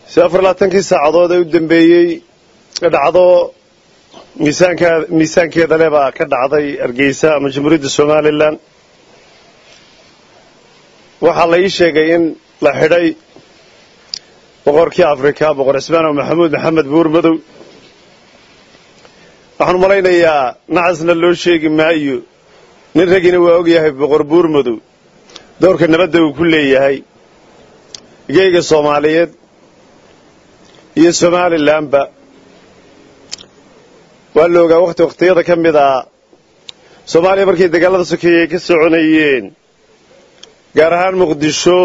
si afar labaatankii saacadood ee u dambeeyey dhacdo miisaanka miisaankeeda le baa ka dhacday hargeysa ama jamhuuriyadda somalilan waxaa la ii sheegay in la xidhay boqorkii afrika boqor cismaan maxamuud maxamed buur madow waxaan malaynayaa nacasna loo sheegi maayo nin ragina waa ogyahay boqor buur madow doorka nabadda uu ku leeyahay geyga soomaaliyeed iyo somalilanba waa la ogaa wakhti wakhtiyada ka mid a soomaaliya markay dagaalada sokeeye ay ka soconayeen gaar ahaan muqdisho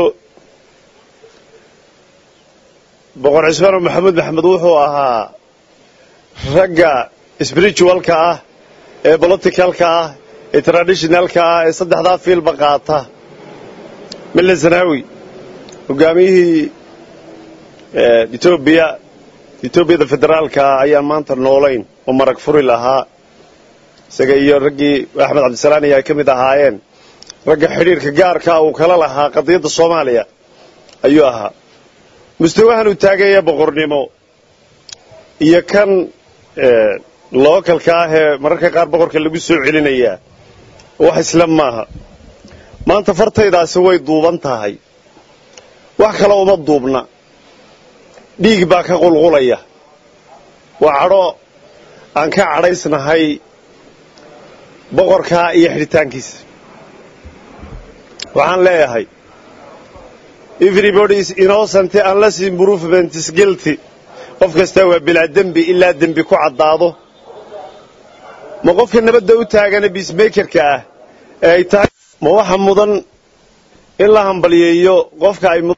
boqor cismaan maxamuud maxamed wuxuu ahaa ragga spiritualka ah ee politicalka ah ee traditionalka ah ee saddexdaa fiilba qaata mille zanaawi hogaamiyihii etoobiya etoobiyada federaalka ayaan maanta noolayn oo marag furi lahaa isaga iyo raggii axmed cabdisalaani ay ka mid ahaayeen ragga xidhiirka gaarkaa uu kala lahaa qadiyadda soomaaliya ayuu ahaa mustawahan uu taagaya boqornimo iyo kan lookalka ah ee mararka qaar boqorka lagu soo celinayaa wax isla maaha maanta fartaydaasi way duuban tahay wax kale uma duubna dhiig baa ka qulqulaya waa cadho aan ka cadhaysnahay boqorkaa iyo xidhitaankiisa waxaan leeyahay everybody is innocent unless improvement is guilty qof kastaa waa bilaa dembi ilaa dembi ku caddaado ma qofka nabadda u taagana biismakerka ah ee ay tahay ma waxa mudan in la hambalyeeyo qofka ay